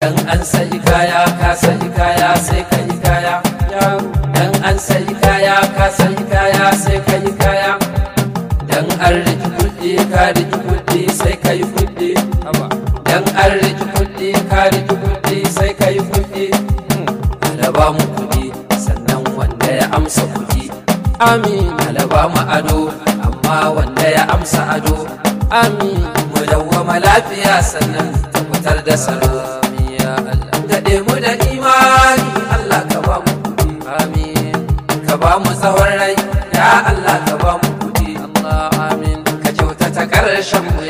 Dan an sayi kaya ka sayi kaya sai ka yi kaya Dan an sayi kaya ka sayi kaya sai ka yi kaya Dan an riki kuɗi ka riki kuɗi sai ka yi kuɗi Dan an riki kuɗi ka riki kuɗi sai ka yi kuɗi Alaba mu kuɗi sannan wanda ya amsa kuɗi Amin Alaba mu ado amma wanda ya amsa ado Amin Mu dawwama lafiya sannan tabbatar da salo ya Allah Gaɗe mu da imani Allah ka ba mu kuɗi Amin Ka ba mu tsawon rai ya Allah ka ba mu kuɗi Allah amin Ka kyautata ƙarshen mu